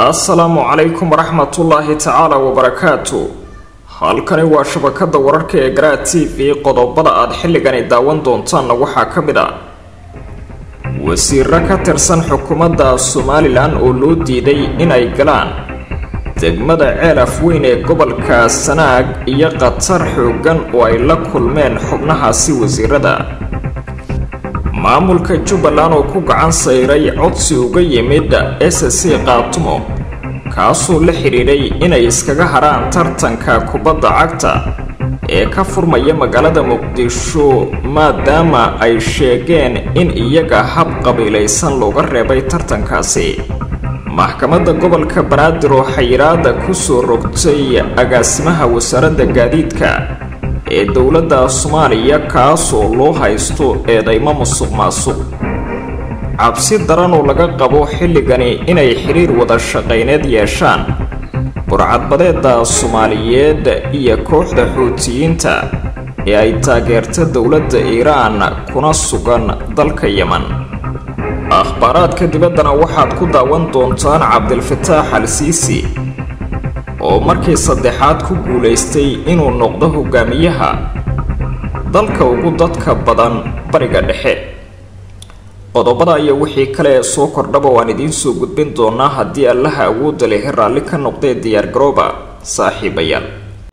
assalaamu calaykum waraxmatullaahi tacaala wabarakaatu halkani waa shabakada wararka ee garaa t v qodobada aad xilligani daawan doontaanna waxaa ka mid ah wasiiro ka tirsan xukuumadda somalilan oo loo diiday inay galaan degmada ceel afweyn ee gobolka sanaag iyo khatar xooggan oo ay la kulmeen xubnahaasi wasiirada maamulka jubbaland oo ku gacan sayray codsi uga yimid s c kaatumo kaasoo la xidhiidhay inay iskaga hadhaan tartanka kubadda cagta ee ka furmaya magaalada muqdisho maadaama ay sheegeen in iyaga hab qabiilaysan looga reebay tartankaasi maxkamadda gobolka banaadir oo xayiraada kusoo rogtay agaasimaha wasaaradda gaadiidka ee dowladda soomaaliya kaasoo loo haysto eedaymo musuq maasuq cabsi daran oo laga qabo xilligani inay xidhiir wada shaqayneed yeeshaan burcadbadeeda soomaaliyeed iyo kooxda xuutiyiinta ee ay taageerta dowladda iiraan kuna sugan dalka yeman akhbaaraadka dibaddana waxaad ku daawan doontaan cabdilfataax al siisi oo markii saddexaad ku guulaystay inuu noqdo hogaamiyaha dalka ugu dadka badan bariga dhexe qodobada iyo wixii kale ee soo kordhaba waan idiin soo gudbin doonaa haddii allaha awoodda lehi raalli ka noqdee diyaargarooba saaxiibayaal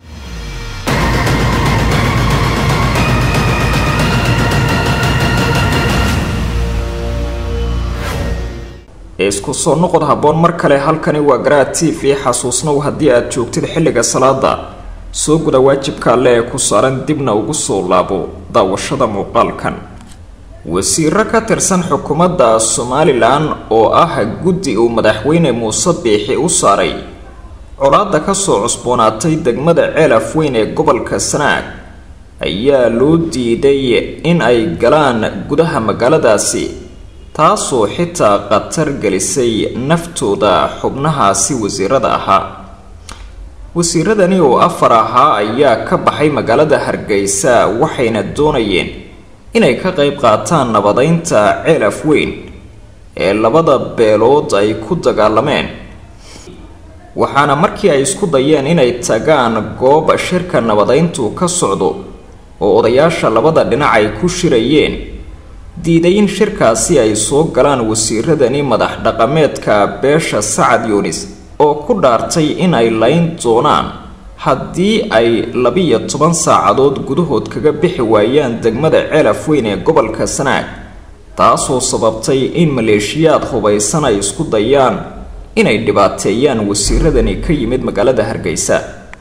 isku soo noqod habboon mar kale halkani waa garaa t v xasuusnow haddii aad joogtid xilliga salaada soo guda waajibka alle ee ku saaran dibna ugu soo laabo daawashada muuqaalkan wasiiro ka tirsan xukuumadda somalilan oo ah guddi uu madaxweyne muuse biixi u saaray colaadda kasoo cusboonaatay degmada ceel afweyn ee gobolka sanaag ayaa loo diiday in ay galaan gudaha magaaladaasi taasoo xitaa khatar gelisay naftooda xubnahaasi wasiirada ahaa wasiiradani oo afar ahaa ayaa ka baxay magaalada hargeysa waxayna doonayeen inay ka qayb qaataan nabadeynta ceel afweyn ee labada beelood ay ku dagaalameen waxaana markii ay isku dayeen inay tagaan goob shirka nabadeyntu ka socdo oo odayaasha labada dhinac ay ku shirayeen diiday in shirkaasi ay soo galaan wasiiradani madax dhaqameedka beesha sacad yunis oo ku dhaartay in ay layn doonaan haddii ay labiyo toban saacadood gudahood kaga bixi waayaan degmada ceel afweyn ee gobolka sanaag taasoo sababtay in maleeshiyaad hubaysan ay isku dayaan inay dhibaateeyaan wasiiradani ka yimid magaalada hargeysa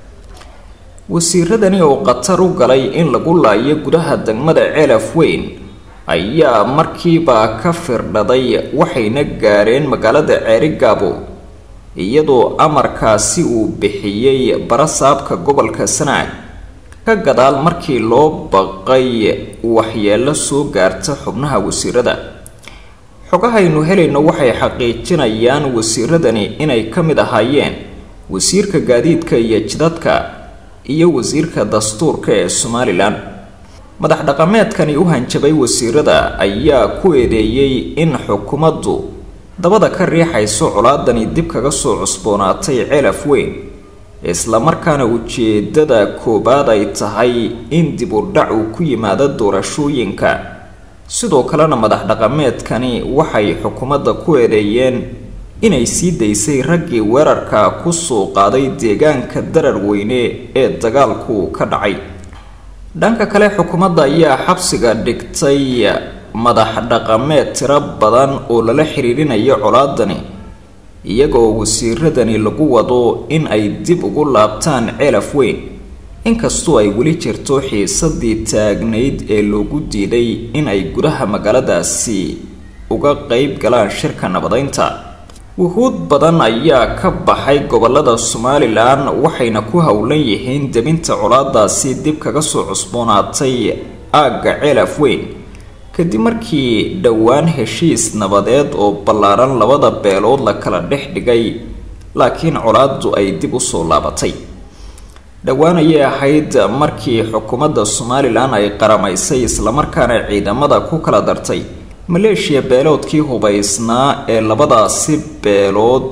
wasiiradani oo khatar u galay in lagu laayo gudaha degmada ceel afweyn ayaa markiiba ka firdhaday waxayna gaareen magaalada ceerigaabo iyadoo amarkaasi uu bixiyey barasaabka gobolka sanaag ka gadaal markii loo baqay waxyeelo soo gaarta xubnaha wasiirada xogahaynu helayno waxay xaqiijinayaan wasiiradani inay ka mid ahaayeen wasiirka gaadiidka iyo jidadka iyo wasiirka dastuurka ee somalilan madax dhaqameedkani u hanjabay wasiirada ayaa ku eedeeyey in xukuumaddu dabada ka riixayso colaadani dib kaga soo cusboonaatay ceel afweyn islamarkaana ujeedada koowaad ay tahay in dib u dhac uu ku yimaado doorashooyinka sidoo kalena madax dhaqameedkani waxay xukuumadda ku eedeeyeen inay sii daysay raggii weerarka kusoo qaaday deegaanka darar weyne ee dagaalku ka dhacay dhanka kale xukuumadda ayaa xabsiga dhigtay madax dhaqameed tiro badan oo lala xiriirinayo colaadani iyagoo wasiiradani lagu wado in ay dib ugu laabtaan ceel afweyn inkastoo ay weli jirto xiisadii taagnayd ee loogu diiday in ay gudaha magaaladaasi uga qeyb galaan shirka nabadeynta wuhuud badan ayaa ka baxay gobolada somalilan waxayna ku howlan yihiin debinta colaadaasi dib kaga soo cusboonaatay aagga ceel afweyn kadib markii dhowaan heshiis nabadeed oo ballaaran labada beelood la kala dhex dhigay laakiin colaaddu ay dib u soo laabatay dhowaan ayay ahayd markii xukuumadda somalilan ay qaramaysay islamarkaana ciidamada ku kala dartay maleeshiya beeloodkii hubaysnaa ee labadaasi beelood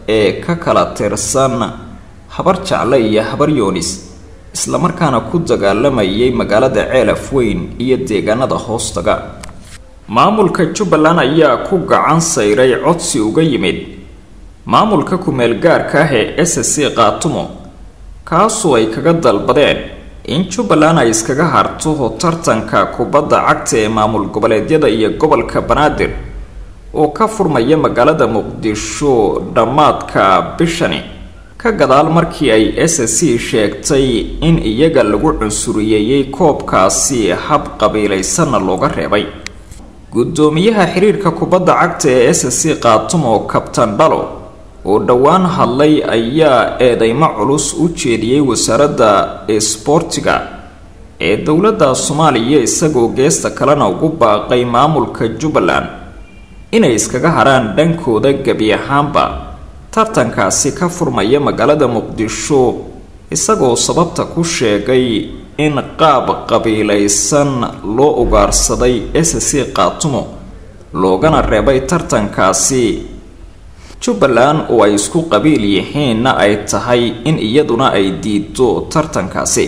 ee ka kala tirsan habar jacle iyo habar yoonis islamarkaana ku dagaalamayay magaalada ceelaf weyn iyo deegaanada hoostaga maamulka jubbaland ayaa ku gacan sayray codsi uga yimid maamulka ku-meel gaarka ah ee s c qaatumo kaasoo ay kaga dalbadeen in jubbaland ay iskaga harto tartanka kubadda cagta ee maamul goboleedyada iyo gobolka banaadir oo ka furmaya magaalada muqdisho dhammaadka bishani ka gadaal markii ay s c sheegtay in iyaga lagu cunsuriyeeyey koobkaasi hab qabiilaysanna looga reebay guddoomiyaha xiriirka kubadda cagta ee s c qaatumo kabtan dhalo oo dhowaan hadlay ayaa eedeymo culus u jeediyey wasaaradda isboortiga ee dowladda soomaaliya isagoo geesta kalena ugu baaqay maamulka jubbaland inay iskaga haraan dhankooda gebi ahaanba tartankaasi ka furmaya magaalada muqdisho isagoo sababta ku sheegay in qaab qabiilaysan loo ugaarsaday s c qaatumo loogana reebay tartankaasi jubbaland oo ay isku qabiil yihiinna ay tahay in iyaduna ay diido tartankaasi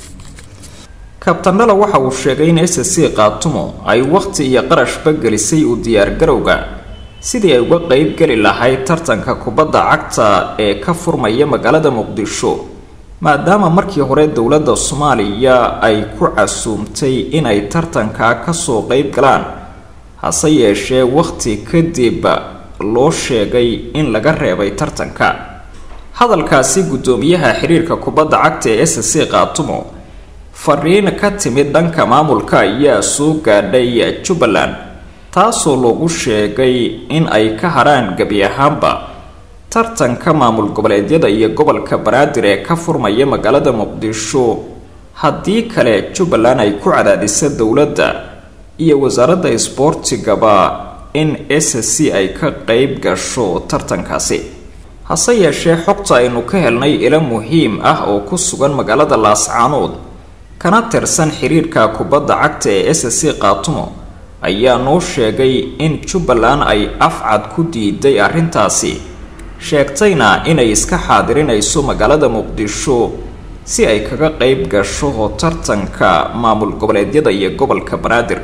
kabtandhala waxa uu sheegay in s c qaatumo ay wakhti iyo qarashba gelisay u diyaargarowga sidii ay uga qeyb geli lahayd tartanka kubadda cagta ee ka furmaya magaalada muqdisho maadaama markii hore dowladda soomaaliya ay ku casuumtay inay tartankaa kasoo qeyb galaan hase yeeshee wakhti kadib loo sheegay in laga reebay tartanka hadalkaasi guddoomiyaha xiriirka kubadda cagta ee s c qaatumo fariin ka timid dhanka maamulka ayaa soo gaadhay jubbaland taasoo loogu sheegay in ay ka harhaan gebi ahaanba tartanka maamul goboleedyada iyo gobolka banaadir ee ka furmaya magaalada muqdisho haddii kale jubbaland ay ku cadaadisa dowladda iyo wasaaradda isboortigaba in s c ay ka qeyb gasho tartankaasi hase yeeshee xogta aynu ka helnay ilo muhiim ah oo ku sugan magaalada laascaanood kana tirsan xiriirka kubadda cagta ee s c qaatumo ayaa noo sheegay in jubbaland ay afcad ku diiday arrintaasi sheegtayna inay iska xaadirinayso magaalada muqdisho si ay kaga qeyb gasho tartanka maamul goboleedyada iyo gobolka banaadir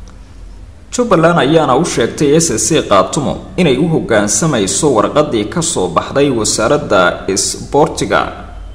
jubbaland ayaana u sheegtay s c qaatumo inay u hoggaansamayso warqadii kasoo baxday wasaaradda isboortiga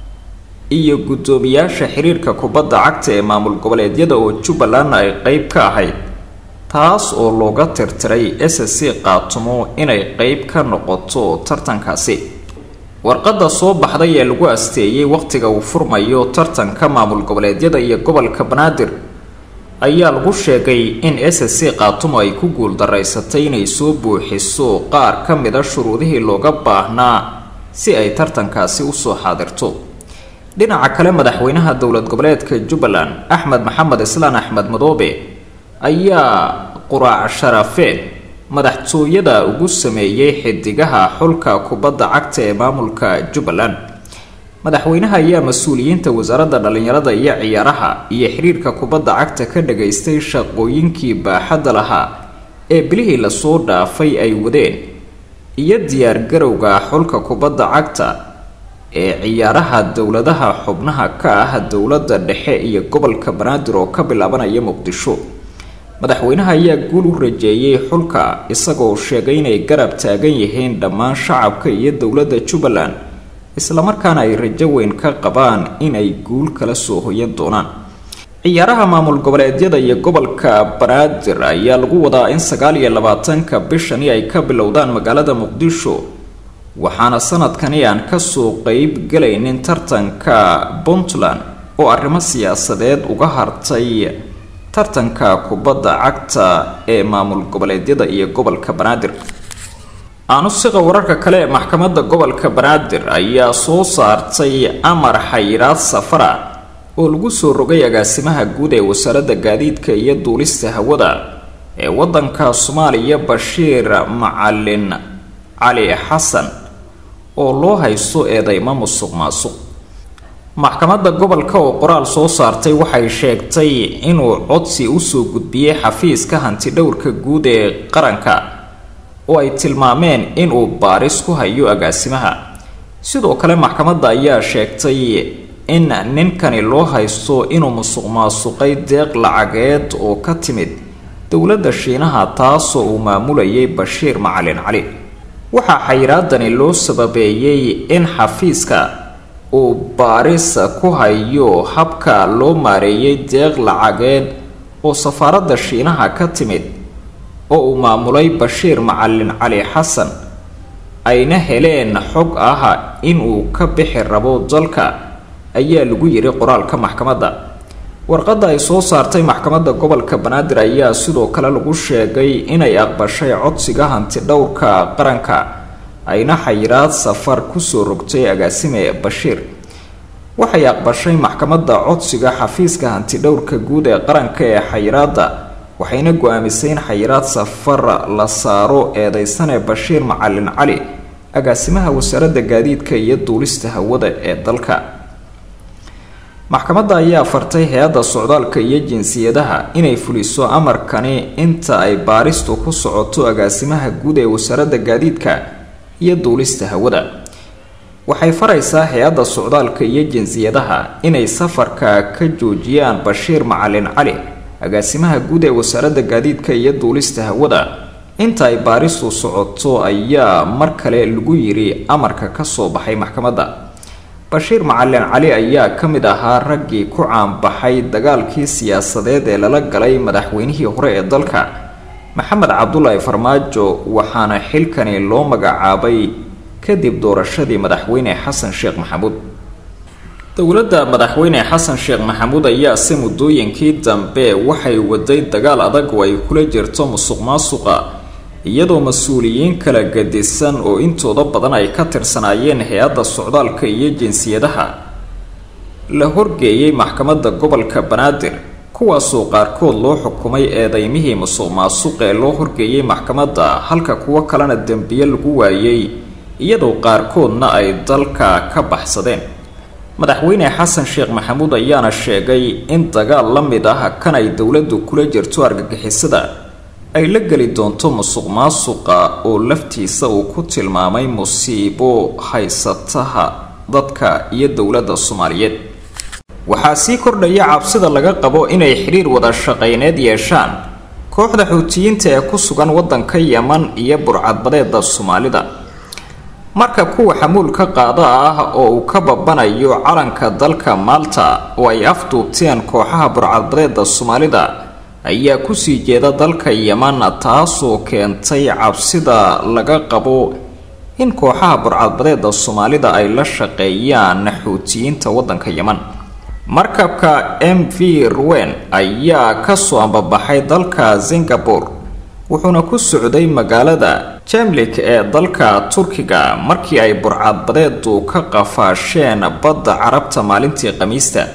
iyo guddoomiyaasha xiriirka kubadda cagta ee maamul goboleedyada oo jubbaland ay qeyb ka ahayd taas oo looga tirtiray s c qaatumo inay qeyb ka noqoto tartankaasi warqadda soo baxday ee lagu asteeyey wakhtiga uu furmayo tartanka maamul goboleedyada iyo gobolka banaadir ayaa lagu sheegay in s c qaatumo ay ku guuldaraysatay inay soo buuxiso qaar ka mida shuruudihii looga baahnaa si ay tartankaasi usoo xaadirto dhinaca kale madaxweynaha dowlad goboleedka jubbaland axmed maxamed islaan axmed madoobe ayaa quraac sharafeed madaxtooyada ugu sameeyey xidigaha xulka kubadda cagta ee maamulka jubbaland madaxweynaha ayaa mas-uuliyiinta wasaaradda dhallinyarada iyo ciyaaraha iyo xiriirka kubadda cagta ka dhagaystay shaqooyinkii baaxadda lahaa ee bilihii lasoo dhaafay ay wadeen iyo diyaargarowga xulka kubadda cagta ee ciyaaraha dowladaha xubnaha ka ah dowladda dhexe iyo gobolka banaadir oo ka bilaabanaya muqdisho madaxweynaha ayaa guul u rajeeyey xulka isagoo sheegay inay garab taagan yihiin dhammaan shacabka iyo dowladda jubbaland islamarkaana ay rajo weyn ka qabaan inay guul kala soo hoyan doonaan ciyaaraha maamul goboleedyada iyo gobolka banaadir ayaa lagu wadaa in sagaal iyo labaatanka bishani ay ka bilowdaan magaalada muqdisho waxaana sanadkani aan kasoo qeyb galaynin tartanka puntland oo arrimo siyaasadeed uga hartay tartanka kubadda cagta ee maamul goboleedyada iyo gobolka banaadir aanusiqa wararka kale ee maxkamadda gobolka banaadir ayaa soo saartay amar xayiraad safara oo lagu soo rogay agaasimaha guud ee wasaaradda gaadiidka iyo duulista hawada ee waddanka soomaaliya bashiir macalin cali xasan oo loo haysto eedeymo musuq maasuq maxkamadda gobolka oo qoraal soo saartay waxay sheegtay inuu codsi usoo gudbiyey xafiiska hantidhowrka guud ee qaranka oo ay tilmaameen inuu baaris ku hayo agaasimaha sidoo kale maxkamadda ayaa sheegtay in ninkani loo haysto inuu musuq maasuqay deeq lacageed oo ka timid dowladda shiinaha taasoo uu maamulayay bashiir macalin cali waxaa xayiraadani loo sababeeyey in xafiiska uu baaris ku hayo habka loo maareeyay deeq lacageed oo safaaradda shiinaha ka timid oo uu maamulay bashiir macalin cali xasan ayna heleen xog ah inuu ka bixi rabo dalka ayaa lagu yiri qoraalka maxkamadda warqadda ay soo saartay maxkamadda gobolka banaadir ayaa sidoo kale lagu sheegay inay aqbashay codsiga hanti dhowrka qaranka ayna xayiraad safar kusoo rogtay agaasime bashiir waxay aqbashay maxkamadda codsiga xafiiska hanti dhowrka guud ee qaranka ee xayiraadda waxayna go-aamisay in xayiraad safar la saaro eedeysane bashiir macalin cali agaasimaha wasaaradda gaadiidka iyo duulista hawada ee dalka maxkamadda ayaa fartay hay-adda socdaalka iyo jinsiyadaha inay fuliso amarkani inta ay baaristu ku socoto agaasimaha guud ee wasaaradda gaadiidka iyo duulista hawada waxay faraysaa hay-adda socdaalka iyo jinsiyadaha inay safarka ka joojiyaan bashiir macalin cali agaasimaha guud ee wasaaradda gaadiidka iyo duulista hawada inta ay baaristu socoto ayaa mar kale lagu yiri amarka kasoo baxay maxkamadda bashiir macalin cali ayaa ka mid ahaa raggii ku caanbaxay dagaalkii siyaasadeed ee lala galay madaxweynihii hore ee dalka maxamed cabdulaahi farmaajo waxaana xilkani loo magacaabay kadib doorashadii madaxweyne xasan sheekh maxamuud dowladda madaxweyne xasan sheekh maxamuud ayaa se muddooyinkii dambe waxay waday dagaal adag oo ay kula jirto musuq maasuqa iyadoo mas-uuliyiin kala gadisan oo intooda badan ay ka tirsanaayeen hay-adda socdaalka iyo jinsiyadaha la horgeeyay maxkamadda gobolka banaadir kuwaasoo qaarkood loo xukumay eedeymihii musuq maasuq ee loo horgeeyay maxkamadda halka kuwo kalena dembiye lagu waayey iyadoo qaarkoodna ay dalka ka baxsadeen madaxweyne xasan sheekh maxamuud ayaana sheegay in dagaal la mid ah kan ay dowladdu kula jirto argagixisada ay la geli doonto musuq maasuqa oo laftiisa uu ku tilmaamay musiibo haysataha dadka iyo dowladda soomaaliyeed waxaa sii kordhaya cabsida laga qabo inay xidhiir wada shaqayneed yeeshaan kooxda xuutiyiinta ee ku sugan waddanka yeman iyo burcadbadeeda soomaalida marka kuwa xamuulka qaada ah oo uu ka babanayo calanka dalka maalta oo ay afduubteen kooxaha burcadbadeeda soomaalida ayaa kusii jeeda dalka yeman taasoo keentay cabsida laga qabo in kooxaha burcadbadeeda soomaalida ay la shaqeeyaan xuutiyiinta waddanka yeman markabka m v ruwen ayaa kasoo ambabaxay dalka singapore wuxuuna ku socday magaalada jamlik ee dalka turkiga markii ay burcadbadeedu ka qafaasheen badda carabta maalintii khamiista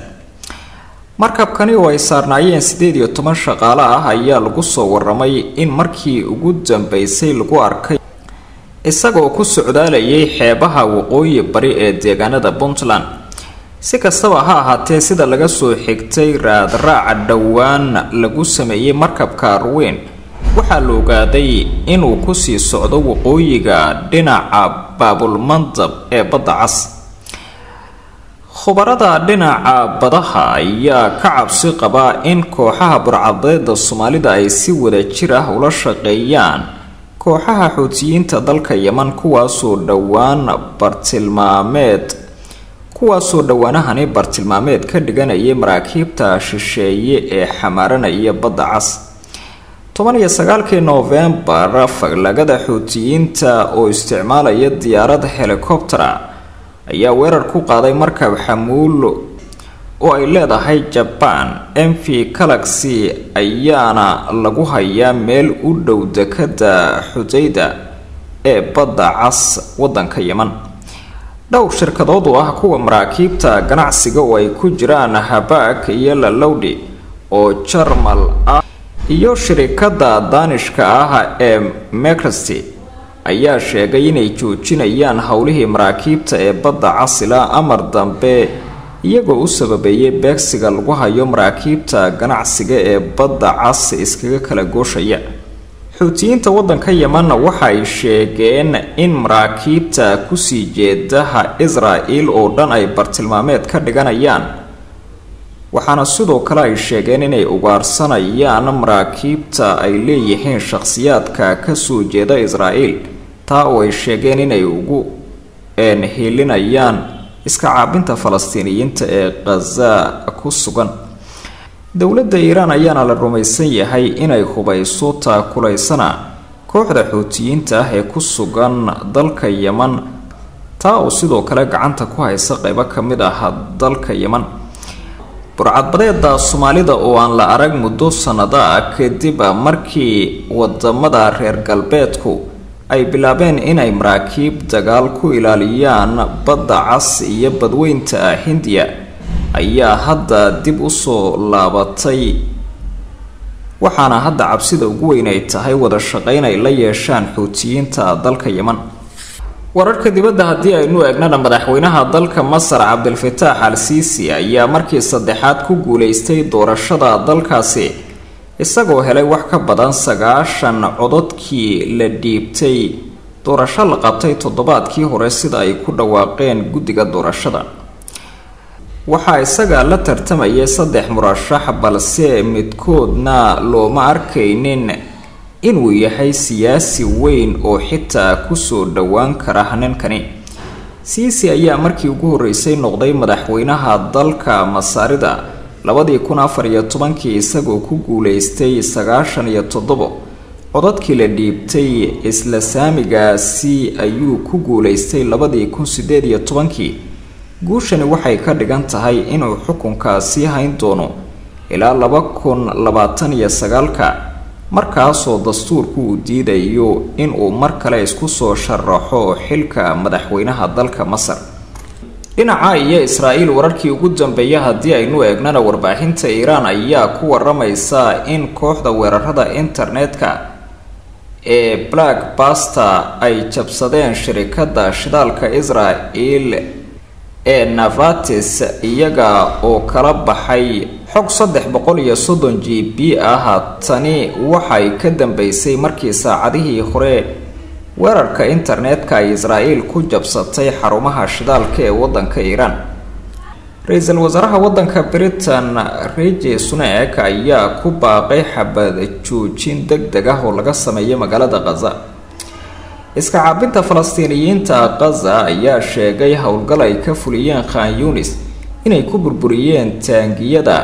markabkani oo ay saarnaayeen siddeed iyo toban shaqaale ah ayaa lagu soo waramay in markii ugu dambeysay lagu arkay isagoo ku socdaalayay xeebaha waqooyi bari ee deegaanada puntland si kastaba ha ahaatee sida laga soo xigtay raadraaca dhowaan lagu sameeyey markabka arweyn waxaa la ogaaday inuu kusii socdo waqooyiga dhinaca baabulmandab ee badda cas khubarada dhinaca badaha ayaa ka cabsi qabaa in kooxaha burcadbeeda soomaalida ay si wada jir ah ula shaqeeyaan kooxaha xuutiyiinta dalka yeman kuwaasoo dhowaan bartilmaameed kuwaasoo dhowaanahani bartilmaameed ka dhiganayay maraakiibta shisheeye ee xamaaranaya badda cas toban iyo sagaalkii noofembar faglagada xuutiyiinta oo isticmaalaya diyaarad helikobtera ayaa weerar ku qaaday markab xamuul oo ay leedahay jabaan m v galaxy ayaana lagu hayaa meel u dhow dekada xudayda ee badda cas wadanka yeman dhowr shirkadood oo ah kuwa maraakiibta ganacsiga oo ay ku jiraan habaak iyo lalowdhi oo jarmal ah iyo shirikada daanishka ah ee mecresty ayaa sheegay inay joojinayaan howlihii maraakiibta ee badda casila amar dambe iyagoo u sababeeyay beegsiga lagu hayo maraakiibta ganacsiga ee badda cas iskaga kala gooshaya xuutiyiinta waddanka yemanna waxay sheegeen in maraakiibta kusii jeedaha israel oo dhan ay bartilmaameed ka dhiganayaan waxaana sidoo kale ay sheegeen inay ugaarsanayaan maraakiibta ay leeyihiin shakhsiyaadka kasoo jeeda israel taa oo ay sheegeen inay ugu helinayaan iska caabinta falastiiniyiinta ee khaza ku sugan dowladda iiraan ayaana la rumaysan yahay inay hubayso taakulaysana kooxda xuutiyiinta ah ee ku sugan dalka yeman taa oo sidoo kale gacanta ku haysa qeybo ka mid ah dalka yeman burcadbadeeda soomaalida oo aan la arag muddo sanado ah kadib markii wadamada reer galbeedku ay bilaabeen inay maraakiib dagaal ku ilaaliyaan badda cas iyo badweynta hindiya ayaa hadda dib usoo laabatay waxaana hadda cabsida ugu weyn ay tahay wada shaqeyn ay la yeeshaan xuutiyiinta dalka yeman wararka dibadda haddii aynu eegnana madaxweynaha dalka masar cabdilfataax al siisi ayaa markii saddexaad ku guuleystay doorashada dalkaasi isagoo helay wax ka badan sagaashan cododkii la dhiibtay doorasho la qabtay toddobaadkii hore sida ay ku dhawaaqeen guddiga doorashada waxaa isaga la tartamayay saddex murashax balse midkoodna looma arkaynin inuu yahay siyaasi weyn oo xitaa kusoo dhowaan kara ninkani siisi ayaa markii ugu horreysay noqday madaxweynaha dalka masaarida labadii kun afar iyo tobankii isagoo ku guuleystay sagaashan iyo toddobo codadkii la dhiibtay isla saamigaasi ayuu ku guuleystay labadii kun sideed iyo tobankii guushani waxay ka dhigan tahay inuu xukunkaasi hayn doono ilaa laba kun labaatan iyo sagaalka markaasoo dastuurku uu diidayo inuu mar kale isku soo sharaxo xilka madaxweynaha dalka masar dhinaca iyo israa'iil wararkii ugu dambeeya haddii aynu eegnana warbaahinta iiraan ayaa ku waramaysa in kooxda weerarada internetka ee black baster ay jabsadeen shirikada shidaalka israel ee navatis iyaga oo kala baxay xog saddex boqol iyo soddon g b ah tani waxay ka dambeysay markii saacadihii hore weerarka internetka ay israa'iil ku jabsatay xarumaha shidaalka ee waddanka iiraan ra-iisul wasaaraha waddanka britain reje sunek ayaa ku baaqay xabad joojin deg deg ah oo laga sameeyo magaalada khaza iska caabinta falastiiniyiinta khaza ayaa sheegay howlgal ay ka fuliyeen khan yunis inay ku burburiyeen taangiyada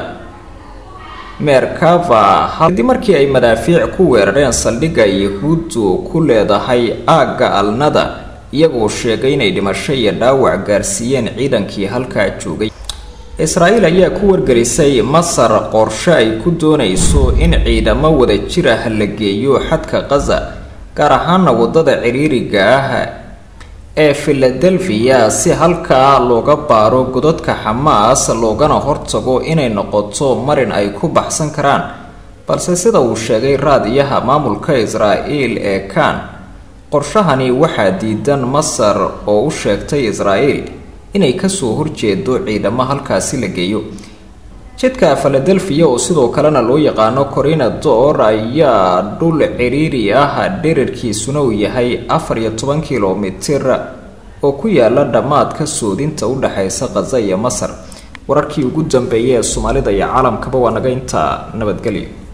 meerkava kadib markii ay madaafiic ku weerareen saldhigga yahuuddu ku leedahay aagga alnada iyagoo sheegay inay dhimasho iyo dhaawac gaarsiiyeen ciidankii halkaa joogay israa'iil ayaa ku wargelisay masar qorshe ay ku doonayso in ciidamo wada jir ah la geeyo xadka khaza gaar ahaana waddada ciriiriga ah ee filadelfiya si halkaa looga baaro godadka xamaas loogana hortago inay noqoto marin ay ku baxsan karaan balse sida uu sheegay raadiyaha maamulka israa'iil ee kan qorshahani waxaa diidan masar oo u sheegtay israa'iil inay kasoo horjeedo ciidamo halkaasi la geeyo jidka filadelfiya oo sidoo kalena loo yaqaano corina dor ayaa dhul ciriiri ah dherarkiisuna uu yahay afar iyo toban kilomitir oo ku yaala dhammaadka soodinta u dhexaysa khaza iyo masar wararkii ugu dambeeyay ee soomaalida iyo caalamkaba waa naga intaa nabadgelyo